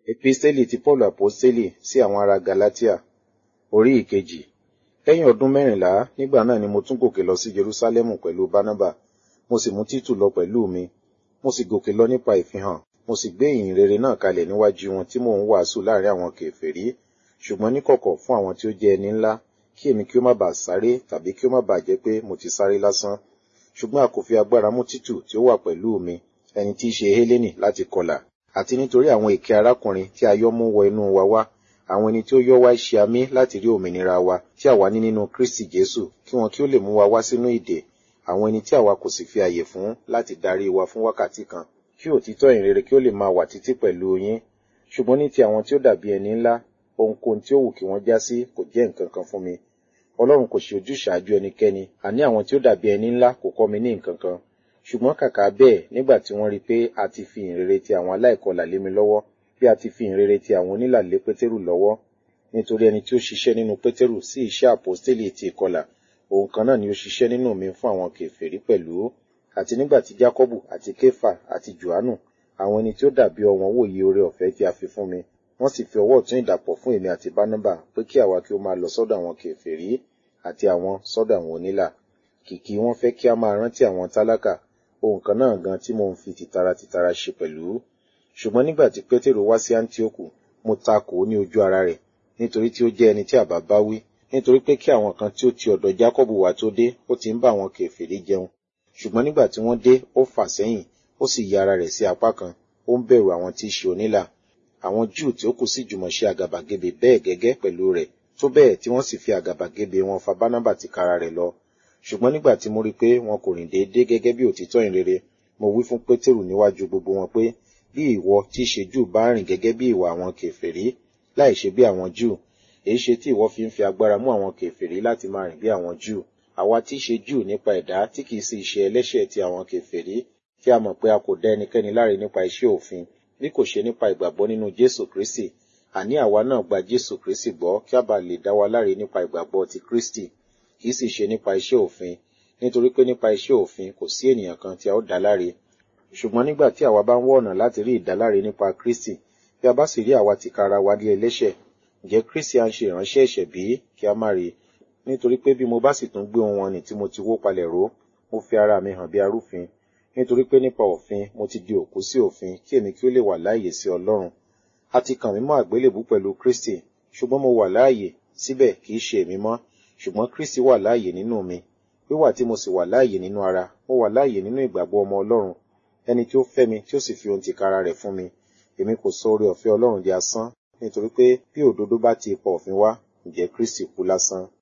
Episteli ti Paulu Aposteli sí àwọn ará Galatia, orí ìkejì. Lẹ́yìn ọdún mẹ́rìnlá, nígbà náà ni mo tún gòkè lọ sí Jerúsálẹ́mù pẹ̀lú Bánábà, mo sì mú Títù lọ pẹ̀lú mi. Mo sì gòkè lọ nípa ìfihàn, mo sì gbé ìyìn rere náà kalẹ̀ níwájú wọn tí mò ń wàásù láàrin àwọn kèfèrí, ṣùgbọ́n níkọ̀kọ̀ fún àwọn tí ó jẹ́ ẹni ńlá, kí èmi kí ó má bàa sáré tàbí kí ó má bàa jẹ́ pé mo ti sáré lásán. Ṣùgbọ́n a kò fi agbára mú Títù tí ó wà pẹ̀lú mi, ẹni tí í ṣe Hélénì láti kọlà, àti nítorí àwọn èké arákùnrin tí a yọ́ mú wọ inú wa wá, àwọn ẹni tí ó yọ́ wá ṣe amí láti rí òmìnira wa tí àwa ní nínú Kristi Jésù, kí wọn kí ó lè mú wa wá sínú ìdè, àwọn ẹni tí àwa kò sì fi àyè fún láti darí wa fún wákàtí kan, kí òtítọ́ ìrere kí ó lè máa wà títí pẹ̀lú yín. Ṣùgbọ́n ní ti àwọn tí ó dàbí ẹni ńlá, ohunkóhun tí ó wù kí wọ́n já sí kò jẹ́ nǹkan kan fún mi. Ọlọ́run kò ṣe ojúṣàájú ẹnikẹ́ni, àní àwọn tí ó dàbí ẹni ńlá kò kọ́ mi ní nǹkan kan. Ṣùgbọ́n kàkà bẹ́ẹ̀, nígbà tí wọ́n rí pé a ti fi ìhìnrere ti àwọn aláìkọlà lé mi lọ́wọ́, bí a ti fi ìhìnrere ti àwọn onílà lé Pétérù lọ́wọ́, nítorí ẹni tí ó ṣiṣẹ́ nínú Pétérù sí iṣẹ́ àpọ́stélì ti ìkọlà, òun kan náà ni ó ṣiṣẹ́ nínú mi fún àwọn kèfèrí pẹ̀lú. Àti nígbà tí Jákọ́bù àti Kéfà àti Jòhánù, àwọn ẹni tí ó dàbí ọ̀wọ́n wòye oore ọ̀fẹ́ tí a fi fún mi, wọ́n sì fi ọwọ́ ọ̀tún ìdàpọ̀ fún èmi àti Bánábà pé kí àwa kí ó máa lọ sọ́dọ̀ àwọn kèfèrí àti àwọn sọ́dọ̀ àwọn onílà. Kìkì wọ́n fẹ́ kí a máa rántí àwọn tálákà, ohun kan náà gan tí mo ń fi tìtara tìtara ṣe pẹ̀lú. Ṣùgbọ́n nígbà tí Pétérù wá sí Áńtíókù, mo takò ó ní ojú ara rẹ̀, nítorí tí ó jẹ́ ẹni tí àbá bá wí, nítorí pé kí àwọn kan tí ó ti ọ̀dọ̀ Jákọ́bù wá tó dé, ó ti ń bá àwọn kèfèrí jẹun. Ṣùgbọ́n nígbà tí wọ́n dé, ó fà sẹ́yìn, ó sì ya ara rẹ̀ sí apá kan, ó ń bẹ̀rù àwọn tí í ṣe onílà. Àwọn Júù tí ó kù sì jùmọ̀ ṣe àgàbàgebè bẹ́ẹ̀ gẹ́gẹ́ pẹ̀lú rẹ̀, tó bẹ́ẹ̀ tí wọ́n sì fi àgàbàgebè wọn fa Bánábà tìkára rẹ̀ lọ. Ṣùgbọ́n nígbà tí mo rí pé wọn kò rìn déédéé gẹ́gẹ́ bí òtítọ́ ìrere, mo wí fún Pétérù níwájú gbogbo wọn pé, bí ìwọ tí í ṣe Júù bá rìn gẹ́gẹ́ bí ìwà àwọn kèfèrí, láì ṣe bí àwọn Júù, èé ṣe tí ìwọ fi ń fi agbára mú àwọn kèfèrí láti máa rìn bí àwọn Júù. Àwa tí í ṣe Júù nípa ẹ̀dá tí kìí sì ṣe ẹlẹ́ṣẹ̀ ti àwọn kèfèrí, tí a mọ̀ pé a kò dá ẹnikẹ́ni láre nípa iṣẹ́ òfin, bí kò ṣe nípa ìgbàgbọ́ nínú Jésù Kristi. Àní àwa náà gba Jésù Kristi gbọ́ kí a bá lè dá wa láre nípa ìgbàgbọ́ ti Kristi, kìí sì ṣe nípa iṣẹ́ òfin, nítorí pé nípa iṣẹ́ òfin kò sí ènìyàn kan tí a ó dá láre. Ṣùgbọ́n nígbà tí àwa bá ń wọ́ ọ̀nà láti rí ìdáláre nípa Kristi, bí a bá sì rí àwa tìkára wa ní ẹlẹ́ṣẹ̀, ǹjẹ́ Kristi à ń ṣe ìránṣẹ́ ẹ̀ṣẹ̀ bí kí a má rí? Nítorí pé bí mo bá sì tún gbé ohun wọn nì tí mo ti wó palẹ̀ ró, mo fi ara mi hàn bí arúfin. Nítorí pé nípa òfin mo ti di òkú sí òfin kí èmi kí ó lè wà láàyè sí Ọlọ́run. A ti kàn mí mọ́ àgbélébú pẹ̀lú Kristi, ṣùgbọ́n mo wà láàyè, síbẹ̀ kìí ṣe èmi mọ́, ṣùgbọ́n Kristi wà láàyè nínú mi. Wíwà tí mo sì wà láàyè nínú ara, mo wà láàyè nínú ìgbàgbọ́ ọmọ Ọlọ́run, ẹni tí ó fẹ́ mi tí ó sì fi ohun tìkára rẹ̀ fún mi. Èmi kò sọ oore ọ̀fẹ́ Ọlọ́run di asán, nítorí pé bí òdodo bá ti ipa òfin wá, ǹjẹ́ Kristi kú lásán.